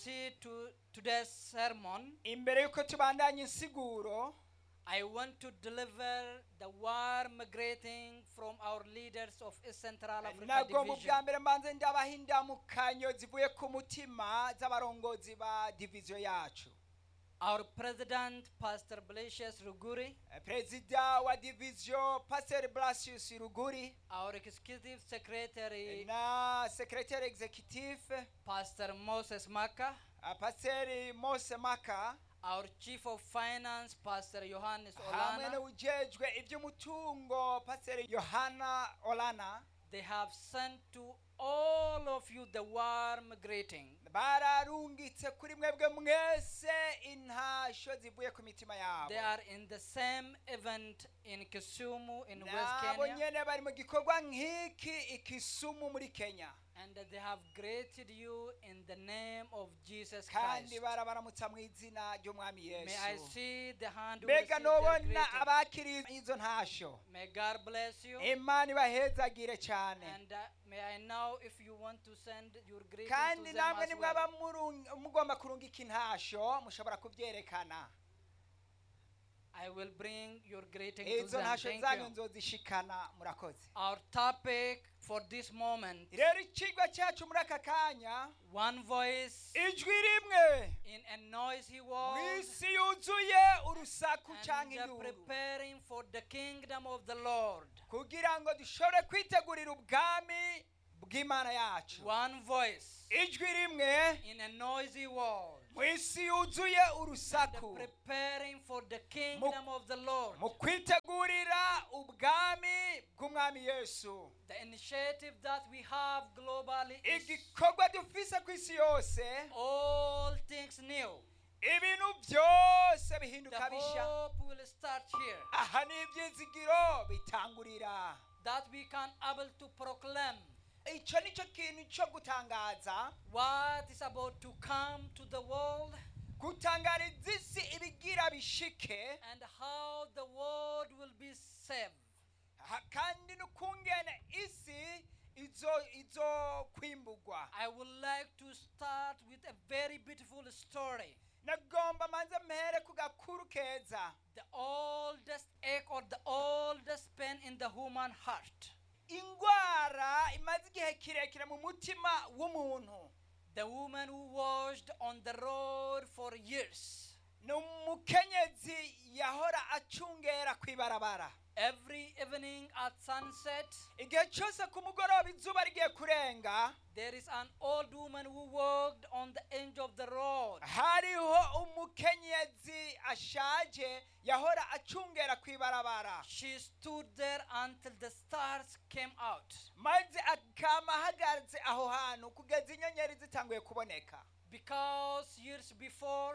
See to today's sermon, imbere y'uko tubandanya insiguro I want to deliver the warm greeting from our leaders of East Central Africa nagomba Division. ubwa mbere mbanze ndabaha indamukanyo zivuye ku mutima z'abarongozi ba diviziyo yacu Our president, Pastor Blasius Ruguri, Eh, perezida wa diviziyo paseri blasius ruguri our executive secretary, na sekretari executive Pastor Moses Maka, eh, paseri mose maka our chief of finance, Pastor Johannes hamwe Olana. n'ujejwe iby'umutungo paseri yohana olana They have sent to all of you the warm greeting. bararungitse kuri mwebwe mwese intasho zivuye ku mitima yabo They are in the same event in Kisumu in West nabo Kenya. nyene bari mu gikorwa nk'iki ikisumu muri kenya And they have greeted you in the name of Jesus kandi Christ. barabaramutsa mu izina ry'umwami May I yesu see the hand who mbega received their nobona greeting. abakiriye izo ntasho May God bless you. imana ibahezagire cyane And uh, may I know if you want to send your greeting to kandi them namwe as nimwaba well. murung- mugomba kurungika intasho mushobora kubyerekana I will bring your greeting to izo them. ntasho Thank zanyu you. nzozishikana murakoze Our topic for this moment, rero ikigo cyacu muri aka kanya one voice ijwi rimwe in a noisy mu world isi yuzuye urusaku and cyangwa uh, induru preparing for the kingdom of the Lord. kugira ngo dushobore kwitegurira ubwami bw'imana yacu One voice ijwi rimwe in a noisy world. mu isi yuzuye and urusaku preparing for the kingdom of the Lord. mu kwitegurira ubwami bw'umwami yesu The initiative that we have globally is igikorwa dufise ku isi yose all things new. ibintu byose The bihinduka bishya hope will start here aha ni ibyizigiro bitangurira that we can able to proclaim icyo ni cyo kintu cyo gutangaza what is about to come to the world gutangariza isi ibigira bishike and how the world will be saved. ha- kandi n'ukungene isi izo izo kwimbugwa I would like to start with a very beautiful story. nagomba manze mpere ku gakuru keza The oldest ache or the oldest pain in the human heart. indwara imaze igihe kirekire mu mutima w'umuntu The woman who washed on the road for years. ni umukenyezi yahora acungera ku ibarabara Every evening at sunset, igihe cyose ku mugoroba izuba rigiye kurenga there is an old woman who walked on the edge of the road. hariho umukenyezi ashaje yahora acungera ku ibarabara She stood there until the stars came out. maze akama ahagaze aho hantu kugeza inyenyeri zitanguye kuboneka Because years before,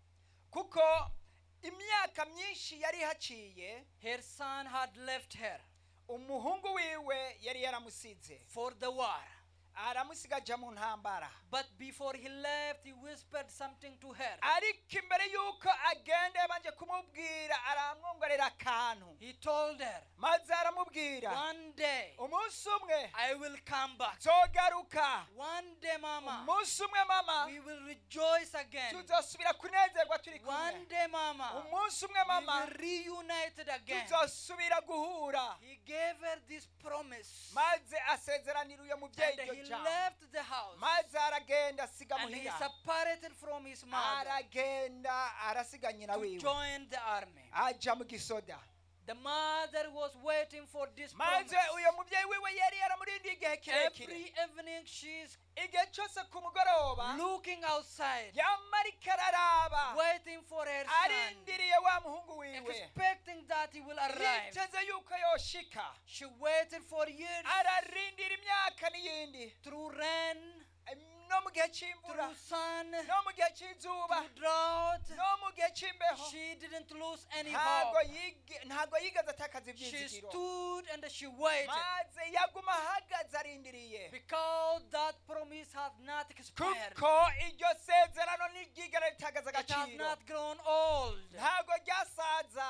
kuko imyaka myinshi yari haciye her son had left her umuhungu wiwe yari yaramusize for the war. aramusiga ajya mu ntambara But before he left, he whispered something to her. ariko imbere y'uko agenda yabanje kumubwira aramwongorera akantu He told her, maze aramubwira One day umunsi umwe I will come back. nzogaruka One day, Mama, umunsi umwe mama we will rejoice again. tuzosubira kunezerwa turi One kumwe day, Mama, umunsi umwe we mama will reunited again. tuzosubira guhura He gave her this promise. maze asezeranira uyo mubyeyi And iryo he jambo left the house. maze aragenda asiga And he muhira separated from his mother aragenda arasiga nyina to wiwe join the army. aja mu gisoda The mother was waiting for this maze promise. uyo mubyeyi wiwe yari yaramurindiye igihe kirekire Every evening she's igihe cyose ku mugoroba looking outside, yama ariko araraba waiting for her son, arindiriye wa muhungu wiwe expecting that he will arrive. yiteze yuko yoshika She waited for years ararindira imyaka n'iyindi through rain, no mu gihe cy'imvura through sun, no mu gihe cy'izuba through drought. no mu gihe cy'imbeho She didn't lose any ntabwo hope. yige- ntabwo yigeze atakaza She ibyizigiro stood and she waited maze yaguma ahagaze arindiriye because that promise had not expired. kuko iryo sezerano ntiryigera ritagaza It has agaciro not grown old. ntabwo ryasaza It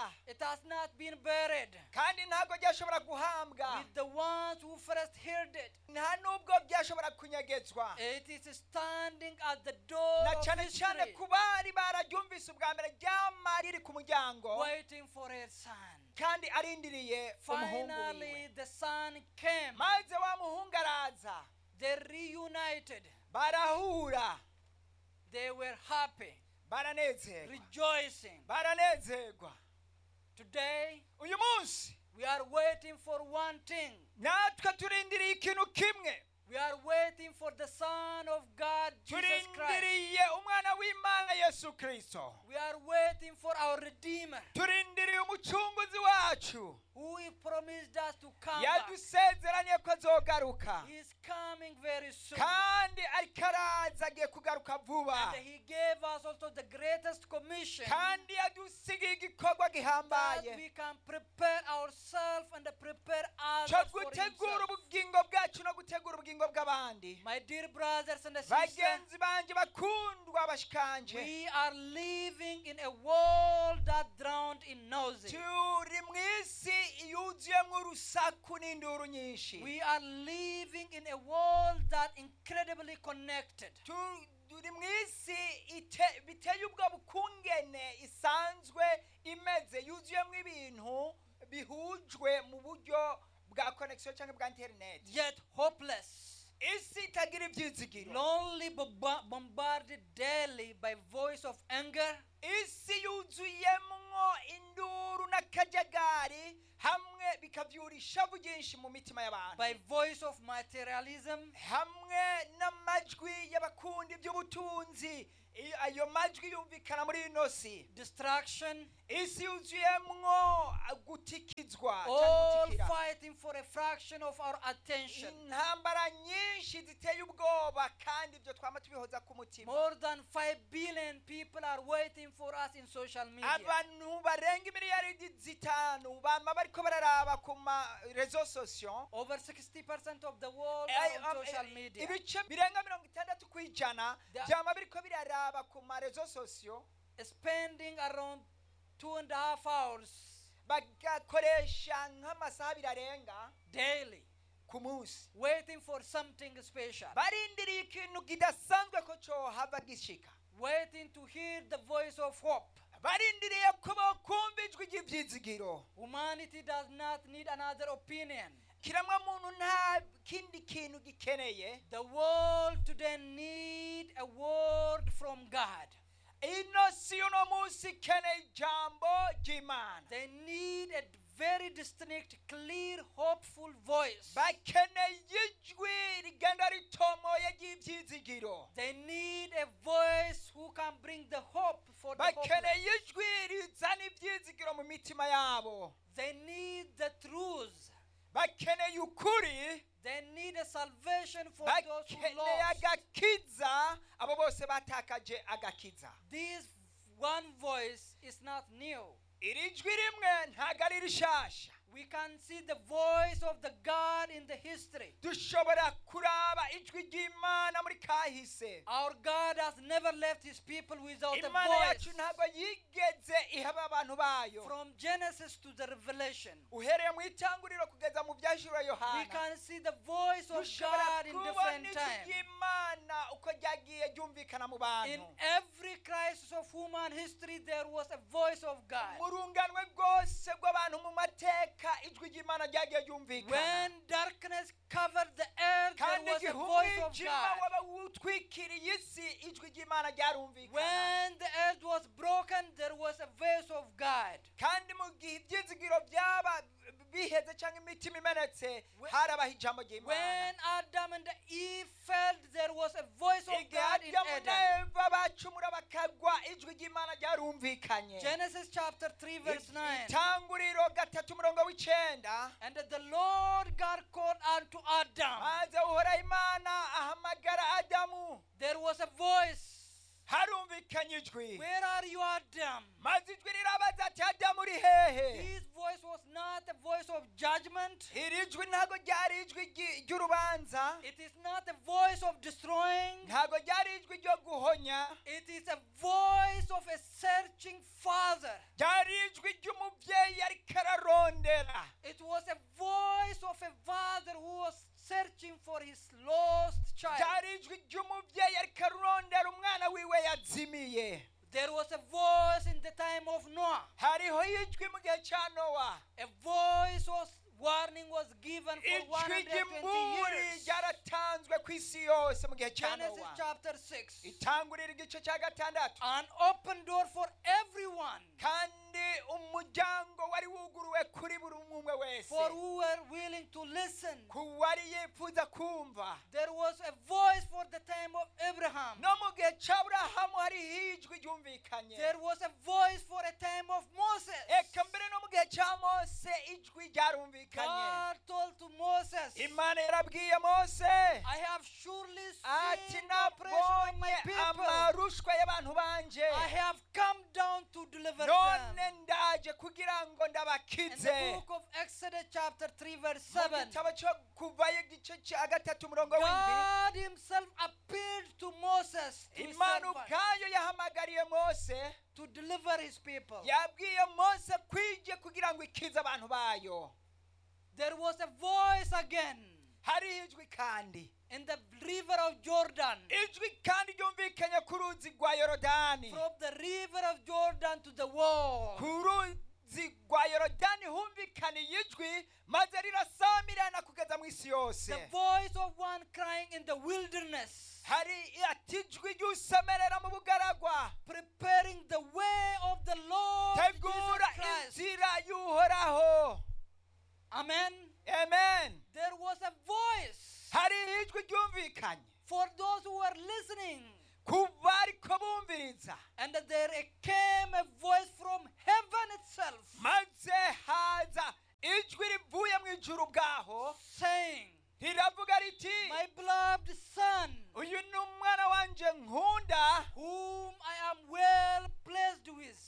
has not been buried kandi ntabwo ryashobora guhambwa with the ones who first heard it. nta n'ubwo byashobora kunyegezwa It is standing at the door na of cyane cyane history, ku bari bararyumvise ubwa mbere ryama riri ku muryango waiting for her son. kandi arindiriye umuhungu Finally, wiwe the son came. maze wa muhungu araza They reunited. barahura They were happy, baranezerwa rejoicing. baranezerwa Today, uyu munsi we are waiting for one thing. natwe turindiriye ikintu kimwe We are waiting for the Son of God, Jesus Christ. turindiriye umwana w'imana yesu kirisito We are waiting for our Redeemer, turindiriye umucunguzi wacu who he promised us to come back. yadusezeranye ko azogaruka He is coming very soon. kandi ariko araza agiye kugaruka vuba And he gave us also the greatest commission kandi yadusigiye igikorwa that gihambaye we can prepare ourselves and prepare cyo others for gutegura himself. ubugingo bwacu no gutegura ubugingo bw'abandi My dear brothers and sisters, bagenzi banjye bakundwa bashikanje we are living in a world that drowned in noise. turi mu isi yuzuyemo urusaku n'induru nyinshi We are living in a world that incredibly connected. Tu- turi mu isi ite- biteye ubwo bukungene isanzwe imeze yuzuyemo ibintu bihujwe mu buryo bwa connection cyangwa bwa interineti Yet hopeless, isi itagira ibyizigiro lonely, bomba- bombarded daily by voice of anger, isi yuzuyemwo induru n'akajagari hamwe bikabyura ishavu ryinshi mu mitima y'abantu by voice of materialism, hamwe n'amajwi y'abakunda iby'ubutunzi I- ayo majwi yumvikana muri ino si distraction, isi yuzuyemwo gutikizwa cyangwa all gutikira fighting for a fraction of our attention. intambara nyinshi ziteye ubwoba kandi ibyo twama tubihoza ku mutima More than 5 billion people are waiting for us in social media. abantu barenga miliyaridi zitanu bama bariko bararaba ku ma rezo sosiyo Over 60% of the world Ay- are on am- social eh, media. ibice birenga mirongo itandatu ku ijana The- byama biriko biraraba ku ma rezo sosiyo Spending around two and a half hours bagakoresha nk'amasaha abiri arenga daily ku munsi waiting for something special. barindiriye ikintu kidasanzwe ko cohava gishika Waiting to hear the voice of hope. barindiriye ko bokumva ijwi ry'ibyizigiro Humanity does not need another opinion. kiremwa muntu nta kindi kintu gikeneye The world today need a word from God. ino si uno munsi ikeneye ijambo ry'imana They need a very distinct, clear, hopeful voice. bakeneye ijwi rigenda ritomoye ry'ibyizigiro They need a voice who can bring the hope for the hopeless. bakeneye ijwi rizana ibyizigiro mu mitima yabo They need the truth. bakeneye ukuri They need a salvation for those who bakeneye lost. agakiza abo bose batakaje agakiza This one voice is not new. iri jwi rimwe ntabwo ari rishasha We can see the voice of the God in the history. dushobora kuraba ijwi ry'imana muri kahise Our God has never left his people without a imana voice. yacu ntabwo yigeze ihaba abantu bayo From Genesis to the Revelation, uhereye mu itanguriro kugeza mu byajura we yohana can see the voice of dushobora God in kubona different ijwi times. ry'imana uko ryagiye ryumvikana mu In bantu every crisis of human history, there was a voice of God. mu runganwe rwose rw'abantu mu mateka ijwi ry'imana ryagiye ryumvikana When darkness covered the earth, there kandi was a igihe voice of umwijima God. waba wutwikiriye isi ijwi ry'imana ryarumvikana When the earth was broken, there was a voice of God. kandi mu gihe ibyizigiro byaba biheze cyangwa imitima imenetse When- harabaho ijambo ry'imana When Adam and Eve fell, there was a voice of igihe God in adamu na Eden. eva bacumura bakagwa ijwi ry'imana ryarumvikanye Genesis chapter 3, verse 9. itanguriro gatatu umurongo w'icyenda And the Lord God called unto Adam. maze uhoraho imana ahamagara adamu There was a voice. harumvikanye ijwi Where are you, Adam? maze ijwi rirabaza ati adamu uri hehe His voice was not a voice of judgment. iri jwi ntabwo ryari ijwi ry'i- ry'urubanza It is not a voice of destroying. ntabwo ryari ijwi ryo guhonya It is a voice of a searching father. ryari ijwi ry'umubyeyi ariko ararondera It was a voice of a father who was searching for his lost child. ryari ijwi ry'umubyeyi ariko arondera umwana wiwe yazimiye There was a voice in the time of Noah. hariho ijwi mu gihe cya nowa A voice was warning was given for ijwi 120 ry'imburi years. ryaratanzwe ku isi yose mu gihe cya Genesis nowa chapter 6. itangurira igice cya gatandatu An open door for everyone. kandi umuryango wari wuguruwe kuri buri umwe umwe wese For who were willing to listen. ku wari yifuza kumva There was a voice for the time of Abraham. no mu gihe cya burahamu hariho ijwi ryumvikanye There was a voice for a time of Moses. eka mbere no mu gihe cya mose ijwi ryarumvikanye God told to Moses, imana yarabwiye mose I have surely ati seen the oppression of my nabonye people. amarushwa y'abantu banje I have come down to deliver none them. ndaje kugira ngo In the ndabakize book of Exodus chapter 3 verse mu 7, gitabo cyo kuvayo igice cya gatatu umurongo w'indwi God himself appeared to Moses to, his imana servant, ubwayo yahamagariye mose to deliver his people. yabwiye mose kwije kugira ngo ikize abantu bayo There was a voice again hariho ijwi kandi in the river of Jordan. ijwi kandi ryumvikanye ku ruzi rwa yorodani From the river of Jordan to the wall. ku ruzi rwa yorodani humvikaniye ijwi maze rirasamirana kugeza mu isi yose The voice of one crying in the wilderness, hari ati ijwi ry'usemerera mu bugaragwa preparing the way of the Lord tegura Jesus Christ. inzira y'uhoraho Amen. amen There was a voice hariho ijwi ryumvikanye for those who were listening. ku bariko bumviriza And there came a voice from heaven itself maze haza ijwi rivuye mu ijuru bwaho saying, riravuga riti My beloved Son, uyu ni umwana wanje nkunda whom I am well pleased with.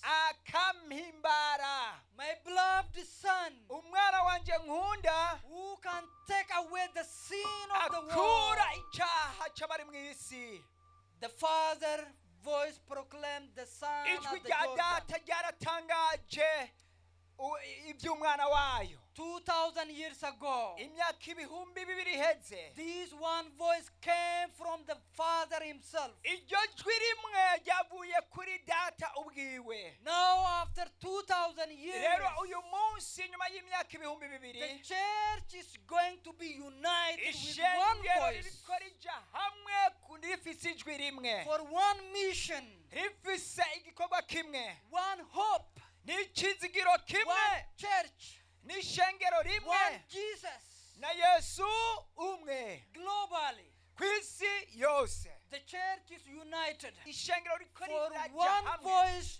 akampimbara My beloved Son, umwana wanje nkunda who can take away the sin of the world. akura icyaha cy'abari mu isi The Father voice proclaimed the Son ijwi at the rya Jordan. data ryaratangaje u- iby'umwana wayo 2,000 years ago, imyaka ibihumbi bibiri iheze this one voice came from the Father Himself. iryo jwi rimwe ryavuye kuri data ubwiwe Now, after 2,000 years, rero uyu munsi nyuma y'imyaka ibihumbi the bibiri church is going to be united with one ishengero voice ririko rija hamwe ku- rifise ijwi rimwe for one mission, rifise igikorwa kimwe one hope, n'ikizigiro kimwe one church, n'ishengero rimwe one Jesus. na yesu umwe Globally, ku isi yose the church is united ishengero riko for riraja one hamwe voice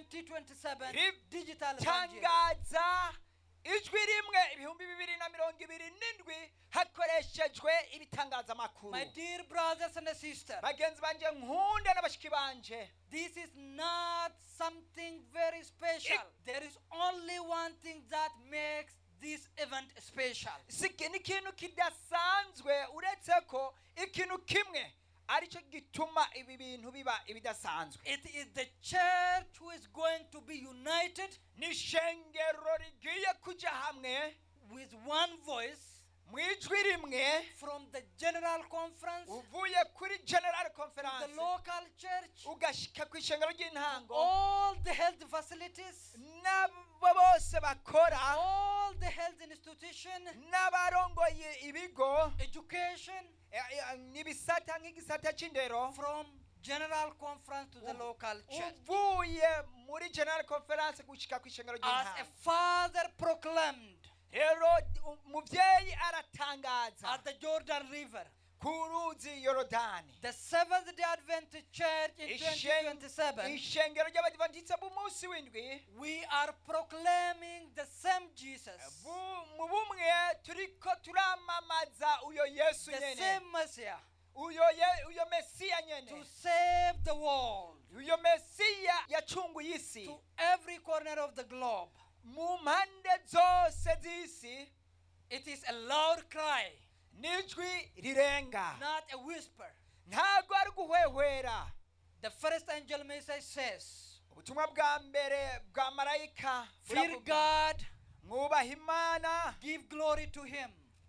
2027 Ri- digital evangelism. tangaza ijwi rimwe ibihumbi bibiri na mirongo ibiri n'indwi hakoreshejwe ibitangazamakuru My dear brothers and sisters, bagenzi banje nkunda n'abashiki banje this is not something very special. It- There is only one thing that makes this event special. si iki ni ikintu kidasanzwe uretse ko ikintu kimwe aricyo gituma ibi bintu biba ibidasanzwe It is the church who is going to be united ni ishengero rigiye kujya hamwe with one voice mu ijwi rimwe from the general conference to uvuye kuri general the conference local church, ugashyika ku ishengero ry'intango all the health facilities, n'abo bose bakora all the health institution, n'abarongoye ibigo education, eh, eh, n'ibisata nk'igisata cy'indero from general conference to the local church. uvuye muri general conference gushyika ku ishengero As a ry'intango father proclaimed rero umubyeyi aratangaza at the Jordan River, ku ruzi yorodani the Seventh day Adventist Church in Ishen- 2027, ishengero ry'abadivantisite b'umunsi w'indwi we are proclaiming the same Jesus, bu- mu bumwe turiko turamamaza uyo yesu the nyene same Messiah, uyo ye- uyo mesiya to nyene save the world uyo mesiya yacunguye isi to every corner of the globe. mu mpande zose z'isi It is a loud cry, n'ijwi rirenga not a whisper. ntabwo ari guhwehwera The first angel message says, ubutumwa bwa mbere bwa marayika Fear buravuga, God, mwubahe imana give glory to Him,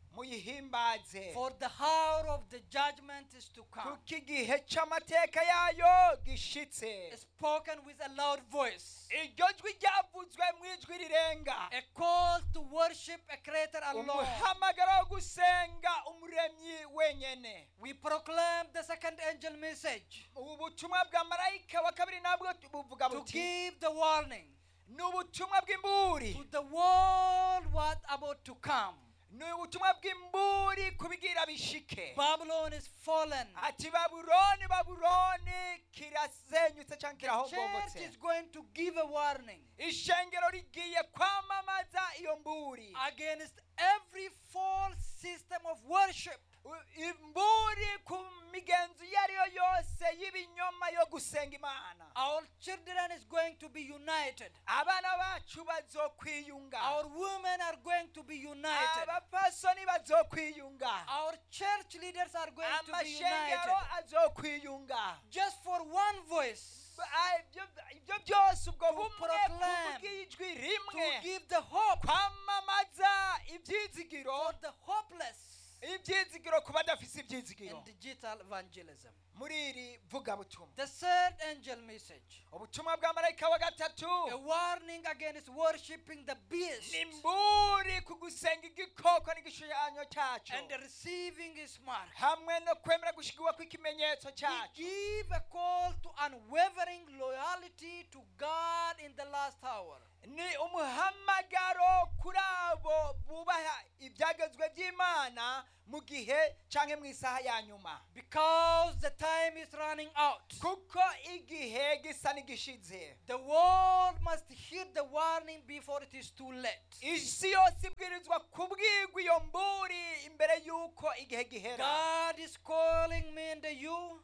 muyihimbaze for the hour of the judgment is to come. kuko igihe cy'amateka yayo gishitse Spoken with a loud voice, iryo jwi ryavuzwe mu ijwi rirenga a call to worship a creator alone. umuhamagaro wo gusenga umuremyi wenyene We proclaim the second angel message ubu butumwa bwa marayika wa kabiri nabwo buvuga to buti give the warning ni ubutumwa bw'imburi to the world what about to come. ni ubutumwa bw'imburi kubigira bishike Babylon is fallen. ati babuloni babuloni kirasenyutse cyangwa Church kirahombotse is going to give a warning ishengero rigiye kwamamaza iyo mburi against every false system of worship. U- imburi ku migenzo iyo ari yo yose y'ibinyoma yo gusenga imana Our children is going to be united. abana bacu bazokwiyunga Our women are going to be united. abapasoni bazokwiyunga Our church leaders are going to be amashengero united. azokwiyunga Just for one voice Ah, ibyo- ibyo byose ubwo To bumwe proclaim, kubw'ijwi to rimwe give the hope kwamamaza ibyizigiro for the hopeless ibyizigiro ku badafise ibyizigiro in digital evangelism. muri iri vugabutumwa The third angel message ubutumwa bwa marayika wa gatatu a warning against worshiping the beast ni mburi ku gusenga igikoko n'igishushanyo cyacu and receiving his mark. hamwe no kwemera gushigwa kw'ikimenyetso We cyacu give a call to unwavering loyalty to God in the last hour. ni umuhamagaro kuri abo bubaha ibyagezwe by'imana mu gihe cyangwa mu isaha ya nyuma Because the time is running out. kuko igihe gisa n'igishize The world must hear the warning before it is too late. isi yose ibwirizwa kubwirwa iyo mburi imbere y'uko igihe gihera God is calling me and you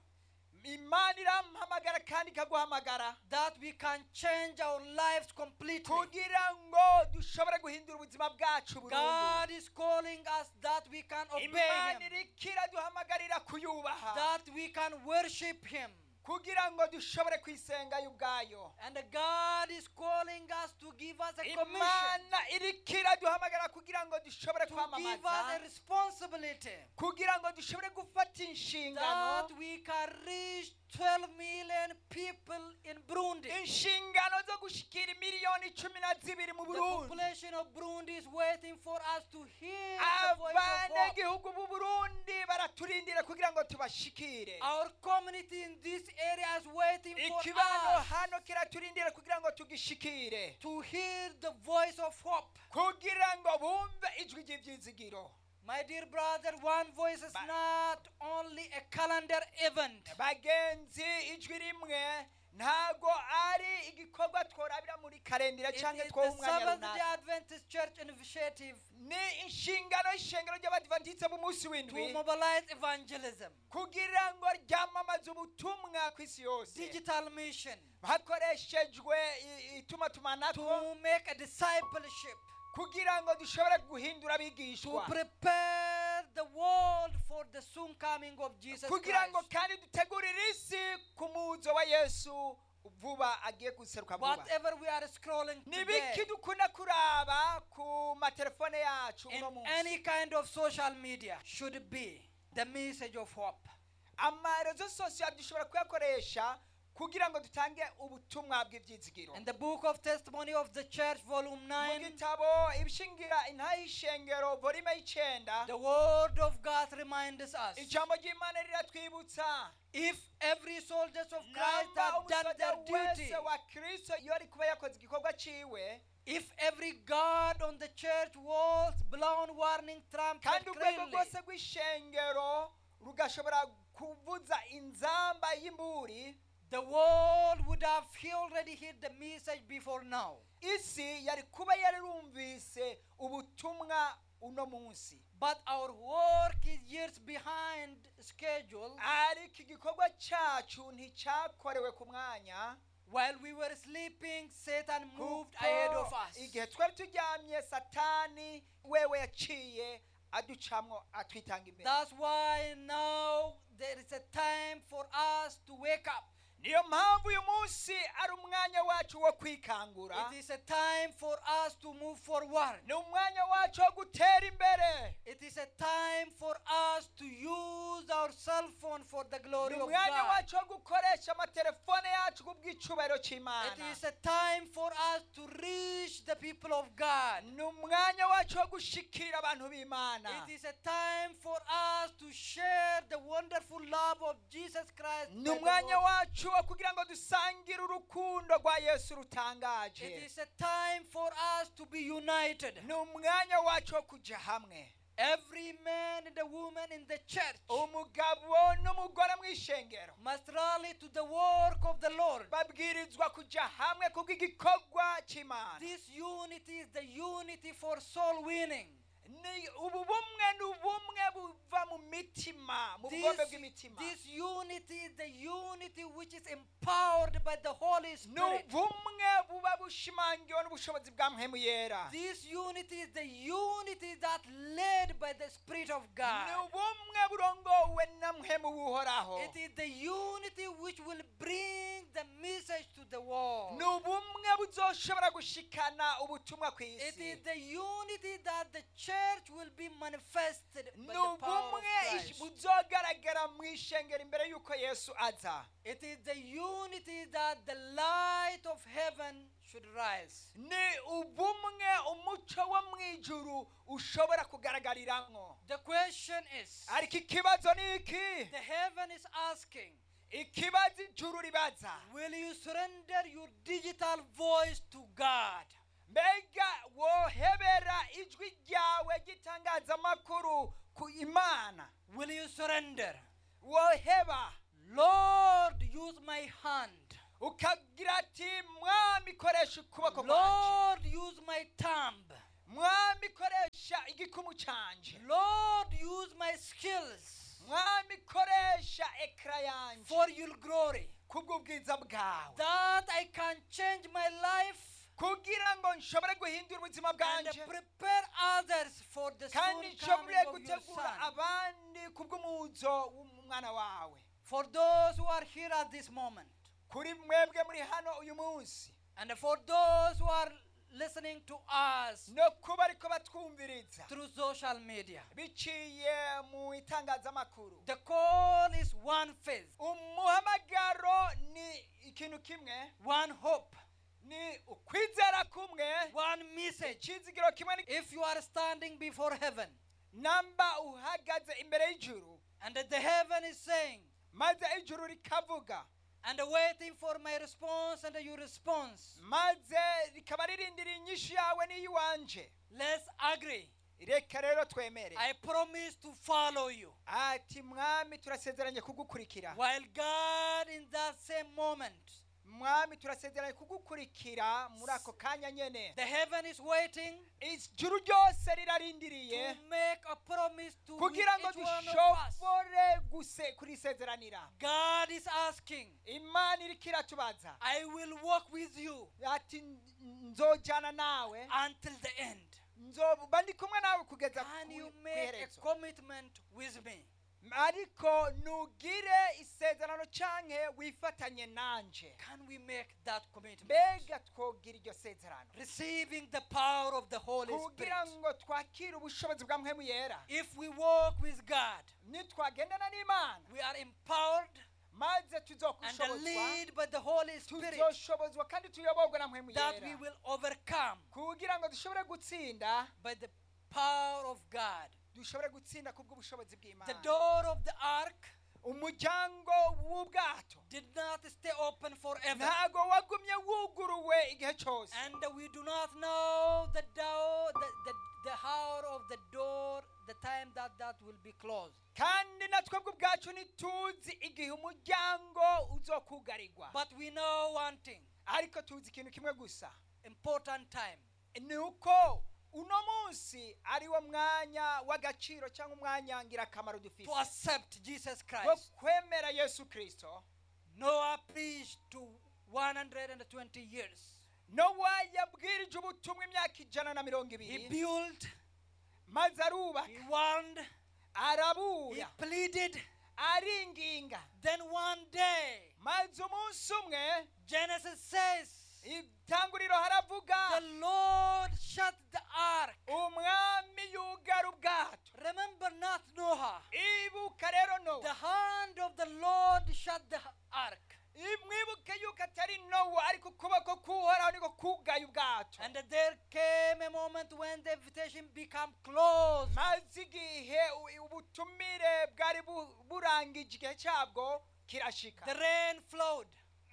imana iramuhamagara kandi ikaguhamagara that we can change our lives completely. kugira ngo dushobore guhindura ubuzima bwacu burundu God is calling us that we can obey imana Him, irikira duhamagarira kuyubaha that we can worship Him. kugira ngo dushobore kwisenga yo ubwayo And God is calling us to give us a commission, imana irikira duhamagara kugira ngo dushobore to give us a kwamamaza responsibility kugira ngo dushobore gufata inshingano that we can reach 12 million people in Burundi. inshingano zo gushikira miliyoni cumi na zibiri mu The burundi population of Burundi is waiting for us to hear the voice of hope. abanyagihugu b'u burundi baraturindira kugira ngo tubashikire Our community in this area is waiting for ikibano us hano kiraturindira kugira ngo tugishikire to hear the voice of hope. kugira ngo bumve ijwi ry'ibyizigiro My dear brother, one voice is Ba- not only a calendar event. bagenzi ijwi rimwe ntago ari igikorwa tworabira muri karendira It cyangwa is twoha the umwanya Seventh day runaka Adventist Church initiative ni inshingano y'ishengero ry'abadivantitse b'umunsi to w'indwi mobilize evangelism, kugira ngo ryamamaze ubutumwa ku isi yose digital mission, hakoreshejwe i- itumatumanako to make a discipleship, kugira ngo dushobore guhindura to abigishwa prepare the world for the soon coming of Jesus kugira ngo Christ. kandi dutegurire isi ku muzo wa yesu vuba agiye guseruka vuba Whatever we are scrolling ni today, biki dukunda kuraba ku matelefone yacu in uno any munsi kind of social media should be the message of hope. amarezo sosiyo dushobora kuyakoresha kugira ngo dutange ubutumwa bw'ibyizigiro In the book of testimony of the church, volume mu 9, gitabo ibishingira intayishengero volume y'icenda the word of God reminds us ijambo ry'imana riratwibutsa if every soldiers of Christ namba have done umusoja their duty, wese wa kristo iyo ari kuba yakoze igikorwa ciwe if every guard on the church walls blown warning trumpet kandi urwego clearly, rwose rw'ishengero rugashobora kuvuza inzamba y'imburi the world would have already heard the message before now. isi yari kuba yarumvise ubutumwa uno munsi But our work is years behind schedule. ariko igikorwa cyacu nticyakorewe ku mwanya While we were sleeping, Satan moved ahead of kuko us. igihe twari turyamye satani wewe yaciye aducamwo atwitanga imbere That's why now there is a time for us to wake up. niyo mpamvu uyu munsi ari umwanya wacu wo kwikangura It is a time for us to move forward. ni umwanya wacu wo gutera imbere It is a time for us to use our cell phone for the glory ni of umwanya God. wacu wo gukoresha amatelefone yacu kubw'icubahiro It cy'imana is a time for us to reach the people of God. ni umwanya wacu wo gushikira abantu b'imana It is a time for us to share the wonderful love of Jesus Christ. ni by the umwanya Lord. wacu wo kugira ngo dusangire urukundo rwa yesu It rutangaje is a time for us to be united. ni umwanya wacu wo kujya hamwe Every man and a woman in the church umugabo n'umugore mu ishengero must rally to the work of the Lord. babwirizwa kujya hamwe kubw'igikorwa cy'imana This unity is the unity for soul winning. ni ubu bumwe ni ubumwe buva mu mitima mu This, bugombe bw'imitima this unity is the unity which is empowered by the Holy ni Spirit. ubumwe buba bushimangiwe n'ubushobozi bwa mpemu yera This unity is the unity that led by the Spirit of ni God. ubumwe burongowe na mpemu w'uhoraho It is the unity which will bring the message to the world. ni ubumwe buzoshobora gushikana ubutumwa ku It isi is the unity that the church will be manifested by ni the power of ubumwe ish- Christ. buzogaragara mu ishengero imbere y'uko yesu aza It is the unity that the light of heaven should rise. ni ubumwe umuco wo mu ijuru ushobora kugaragariramwo The question is ariko ikibazo ni iki the heaven is asking, ikibazo ijuru ribaza will you surrender your digital voice to God? mbega wohebera ijwi ryawe ry'itangazamakuru ku imana Will you surrender? woheba Lord, use my hand. ukagira ati mwami koresha ukuboko kwanje Lord, use my thumb. mwami koresha igikumu canje Lord, use my skills mwami koresha ekara yanje for your glory. kubw'ubwiza bwawe That I can change my life kugira ngo nshobore guhindura ubuzima and bwanje prepare others for the kandi soon nshobore coming of your gutegura son. abandi kubw'umuzo w'umwana wawe For those who are here at this moment, kuri mwebwe muri hano uyu munsi and for those who are listening to us no kuba ariko batwumviriza through social media, biciye mu itangazamakuru the call is one faith, umuhamagaro ni ikintu kimwe one hope, ni ukwizera kumwe one message. ikizigiro kimwe ni- If you are standing before heaven, namba uhagaze imbere y'ijuru and the heaven is saying, maze ijuru rikavuga and waiting for my response and your response, maze rikaba ririndira inyishu yawe n'iy'iwanje let's agree. reka rero twemere I promise to follow you. ati mwami turasezeranye kugukurikira While God, in that same moment, mwami turasezeranye kugukurikira muri ako kanya nyene the heaven is waiting ijuru ryose rirarindiriye to make a promise to kugira ngo each one of us. dushobore guse kurisezeranira God is asking, imana iriko iratubaza I will walk with you ati nzojana nawe until the end. nzoba ndi kumwe nawe kugeza Can ku you ku make a iherezo commitment with me? ariko nugire isezerano canke wifatanye nanje Can we make that commitment? mbega twogira iryo sezerano Receiving the power of the Holy kugira Spirit. ngo twakire ubushobozi bwa mpemu yera If we walk with God, nitwagendana n'imana we are empowered maze and tuzokushobozwa led by the Holy Spirit tuzoshobozwa kandi tuyoborwe na mpemu that we yera will overcome kugira ngo dushobore gutsinda by the power of God. dushobore gutsinda kubw'ubushobozi The bw'imana door of the ark umuryango w'ubwato did not stay open forever. ntago wagumye wuguruwe igihe cyose And we do not know the door, the, the, the hour of the door, the time that that will be closed. kandi na twebwe ubwacu ntituzi igihe umuryango uzokugarirwa But we know one thing, ariko tuzi ikintu kimwe gusa important time. ni uko uno munsi ari wo mwanya w'agaciro cyangwa umwanya ngirakamaro To dufite accept Jesus wo Christ. kwemera yesu kirisito Noah preached to 120 years. nowa yabwirije ubutumwa imyaka ijana na mirongo He ibiri built, maze he arubaka warned, he arabuya pleaded. aringinga Then one day, maze umunsi umwe Genesis says, itanguriro haravuga the Lord shut the ark. umwami yugara ubwato Remember not Noah. ibuka rero The nowa hand of the Lord shut the ark. mwibuke yuko atari nowa ariko ukuboko k'uhoraho niko kugaye ubwato And there came a moment when the invitation became closed. maze igihe u- ubutumire bwari bu- burangije igihe cyabwo kirashika The rain flowed,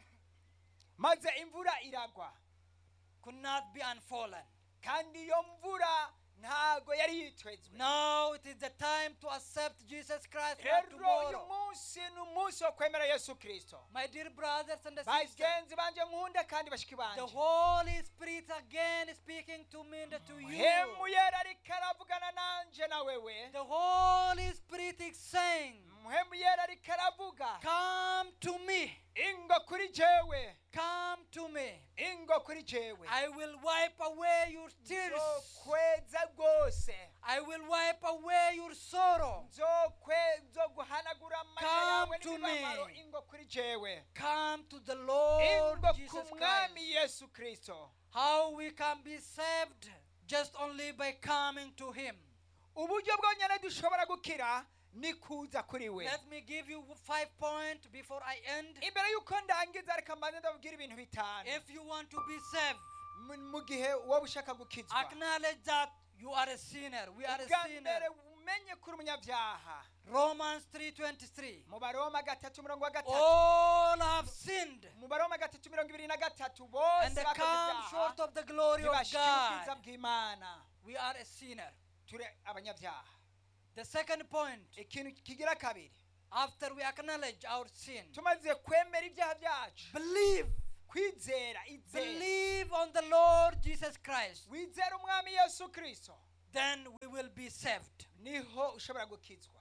maze imvura iragwa could not be unfallen. kandi iyo mvura ntago yari yitwezwe Now it is the time to accept Jesus Christ for rero uyu tomorrow. munsi ni umunsi wo kwemera yesu kirisito My dear brothers and sisters, bagenzi banje nkunda kandi bashiki the banje Holy Spirit again is speaking to me and to you. muhemu yera ariko aravugana nanje na wewe The Holy Spirit is saying, muhemu yera ariko aravuga Come to me, ingo kuri jewe come to me. ingo kuri jewe I will wipe away your tears. nzokweza rwose I will wipe away your sorrow. nzokwe nzoguhanagura amarira Come yawe to n'imibabaro me. ingo kuri jewe Come to the Lord ingo Jesus ku mwami Christ. yesu kirisito How we can be saved just only by coming to Him. uburyo bwonyine dushobora gukira ni kuza kuri we Let me give you five points before I end. imbere y'uko ndangiza reka mbanze ndababwira ibintu bitanu If you want to be saved, mu mu gihe wowe ushaka gukizwa acknowledge that you are a sinner. We are ubwa a sinner. mbere umenye kuri umunyabyaha Romans 3:23. mu baroma gatatu mirongo wa gatatu All have sinned mu baroma gatatu mirongo ibiri na gatatu and bose they bakoze come ibyaha short of the glory of ntibashira ubwiza God. bw'imana We are a sinner. turi abanyabyaha The second point, ikintu kigira kabiri after we acknowledge our sin, tumaze kwemera ibyaha byacu believe, kwizera izera believe on the Lord Jesus Christ. wizera umwami yesu kirisito Then we will be saved. niho ushobora gukizwa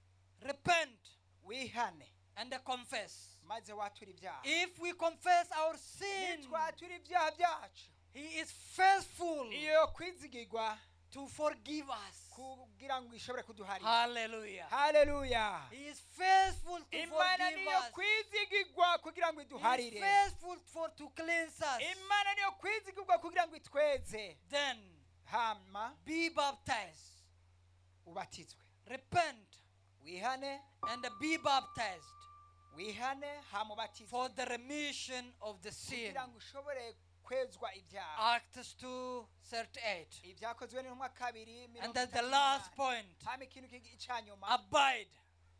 Repent wihane and confess. maze watura ibyaha If we confess our sin, nitwatura ibyaha byacu He is faithful iyo kwizigirwa to forgive us. kugira ngo ishobore kuduharira Hallelujah. haleluya He is faithful to imana forgive niyo us. kwizigirwa kugira ngo He is iduharire faithful for to cleanse us. imana niyo kwizigirwa kugira ngo itweze Then hama be baptized. ubatizwe Repent wihane and be baptized wihane hama ubatizwe for the remission of the sin. kugira ngo ushobore kwezwa ibyaha Acts 2:38. ibyakozwe n'intumwa kabiri And mirongo then the itatu last n'umunani. point. hama ikintu kigi- icya nyuma Abide.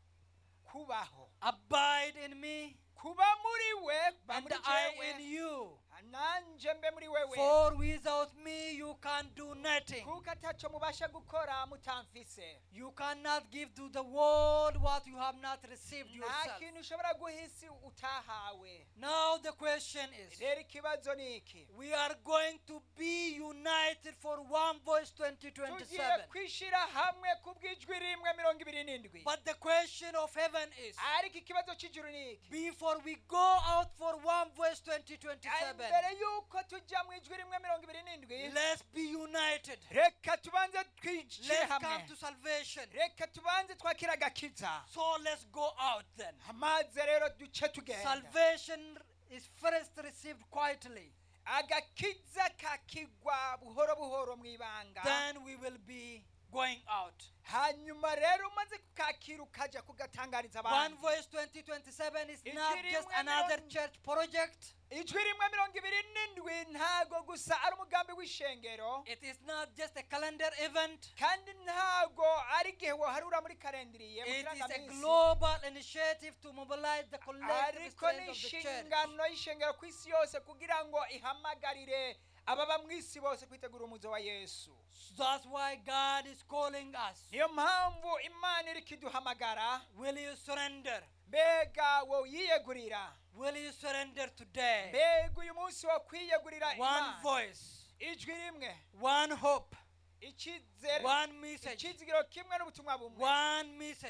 kubaho Abide in me kuba muri we kuba and muri I jewe in you. nanjye mbe muri wewe For without me you can do nothing. kuko ataco mubasha gukora mutamfise You cannot give to the world what you have not received nta yourself. kintu ushobora guha isi utahawe Now the question is rero ikibazo ni iki we are going to be united for one voice tugiye 2027. kwishyira hamwe ku bw'ijwi rimwe mirongo ibiri n'indwi But the question of heaven is ariko ikibazo cy'ijuru ni iki before we go out for one voice 2027, mbere y'uko tujya mu ijwi rimwe mirongo ibiri n'indwi let's be united. reka tubanze twishyire Let's hamwe come to salvation. reka tubanze twakira agakiza So let's go out then. maze rero duce tugenda Salvation is first received quietly. agakiza kakigwa buhoro buhoro mu ibanga Then we will be going out. hanyuma rero umaze kukakira ukajya kugatangariza One abantu Voice 2027 is Ijwi not rimwe just another mirongo- church project. ijwi rimwe mirongo ibiri n'indwi ntago gusa ari umugambi w'ishengero It is not just a calendar event. kandi ntago ari igihe woharura muri karendiriye mu It is a kirangaminsi global initiative to mobilize the collective ariko ni strength of the church. inshingano y'ishengero ku isi yose kugira ngo ihamagarire ababa mu isi bose kwitegura umuzo wa yesu That's why God is calling us. niyo mpamvu imana iri kiduhamagara Will you surrender? mbega wowe yiyegurira Will you surrender today? mbega uyu munsi wo kwiyegurira One imana voice, ijwi rimwe one hope, icyizere one message, icyizigiro kimwe n'ubutumwa bumwe one message.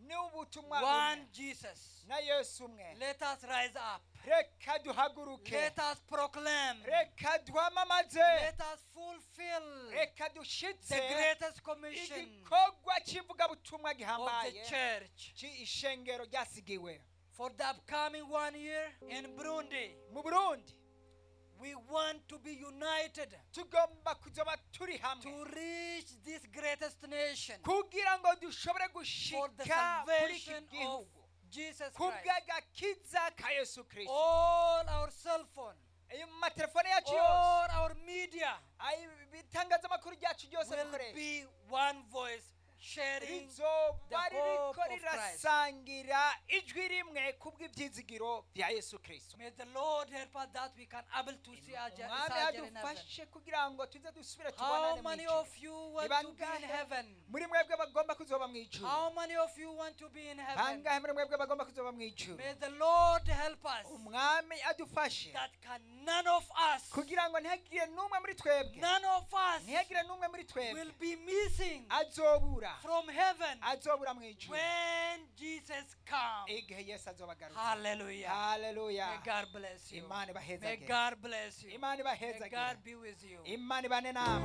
ni ubutumwa one bumwe Jesus. na yesu umwe Let us rise up. reka duhaguruke Let us proclaim. reka duhamamaze Let us fulfill reka the dushitse greatest commission igikorwa cy'ivugabutumwa of the gihambaye church ci- ishengero ryasigiwe for the upcoming one year in Burundi. mu burundi We want to be united tugomba kuzoba turi hamwe to reach this greatest nation kugira ngo dushobore for the gushika kuri iki salvation of gihugu Jesus ku Christ. bw'agakiza ka yesu kirisito All our cell phone, ayo mu matelefone yacu yose all our media ayo ibitangazamakuru byacu byose will dukoresha be one voice sharing rizoba the hope ririko of Christ. rirasangira ijwi rimwe ku bw'ibyizigiro bya yesu kirisito May the Lord help us that we can able to see our journey umwami in heaven. yadufashe kugira ngo tuze dusubire How tubonane mu many ijuru of you want Ni to be in bangahe heaven? muri mwebwe bagomba kuzoba mu ijuru How many of you want to be in heaven? bangahe muri mwebwe bagomba kuzoba mu ijuru May the Lord help us umwami adufashe that can none of us, kugira ngo ntihagire n'umwe muri twebwe none of us ntihagire n'umwe muri twebwe will be missing azobura from heaven azobura mu ijuru when Jesus comes. igihe yesu azoba agarutse Hallelujah. haleluya May God bless you. imana May ibahezage God bless you. imana May ibahezage God be with you. imana ibane nawe